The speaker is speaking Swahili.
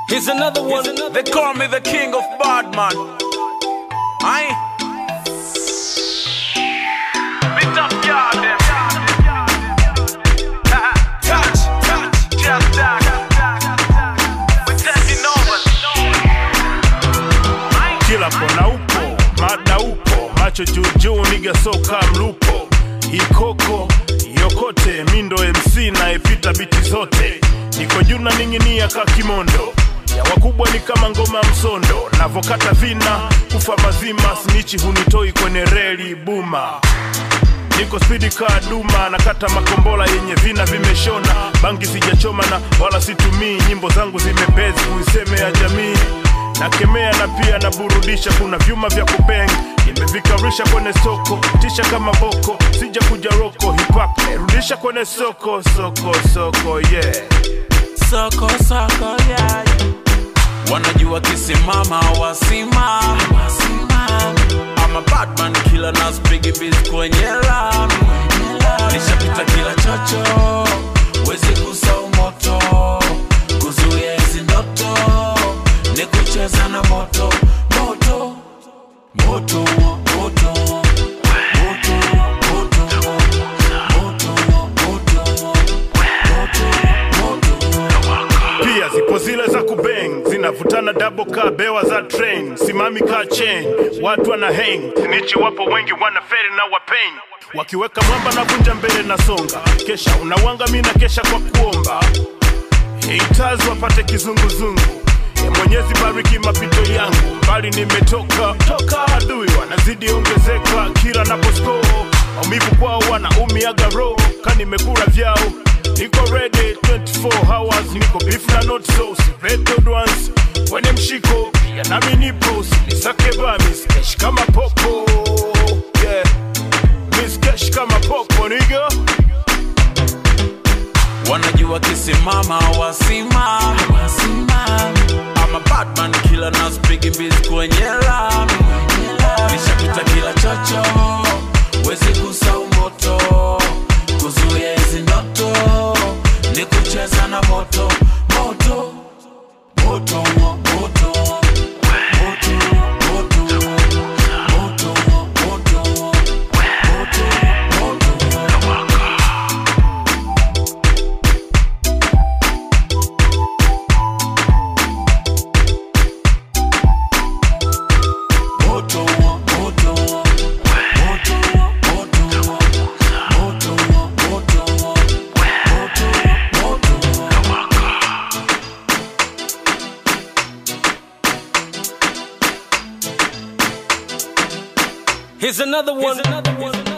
Here's another one. They call me the king of badman. I Beat up yard them. Touch, touch, just that. We taking over. I kila kona upo mada upo macho juujuu niga soka mlupo ikoko yokote mindo mc naepita biti zote niko juu na ning'inia ka kimondo ya wakubwa ni kama ngoma msondo navokata vina kufa mazima snichi hunitoi kwenye reli buma niko spidi kaa duma nakata makombola yenye vina vimeshona bangi sijachoma na wala situmii nyimbo zangu zimebezi kuiseme ya jamii nakemea na pia naburudisha kuna vyuma vya kupeng nimevikarisha kwenye soko tisha kama boko sija kuja roko hip-hop nairudisha kwenye soko soko soko yeah soko soko yeah. wanajua kisimama wasimama ama badman kila naspigi bis kwenye lami nishapita kila chocho wezi kusau moto kuzuia hizi ndoto ni kucheza na moto moto moto moto moto moto moto moto moto moto pia zipo zile za kubeng zinavutana double ka bewa za train simami ka chain watu wana hang sinichi wapo wengi wana feri na wapain wakiweka mwamba na vunja mbele na songa kesha unawanga mi na kesha kwa kuomba haters wapate kizunguzungu ya mwenyezi bariki mapito yangu mbali nimetoka toka adui wanazidi ongezeka kila naposko maumivu kwao wanaumiaga roho ka nimekula vyao niko ready 24 hours niko beef na not so siveted ones kwenye mshiko pia nami nipo sinisake bamis kesh kama popo yeah. Miss kesh kama popo niga wanajua kisimama wasimama ama badman kila naspigi bis kwenye lami nishapita kila chocho wezi kusau moto kuzuia hizi ndoto ni kucheza na moto moto moto moto moto moto moto moto moto moto moto moto moto moto moto moto moto moto Here's another one.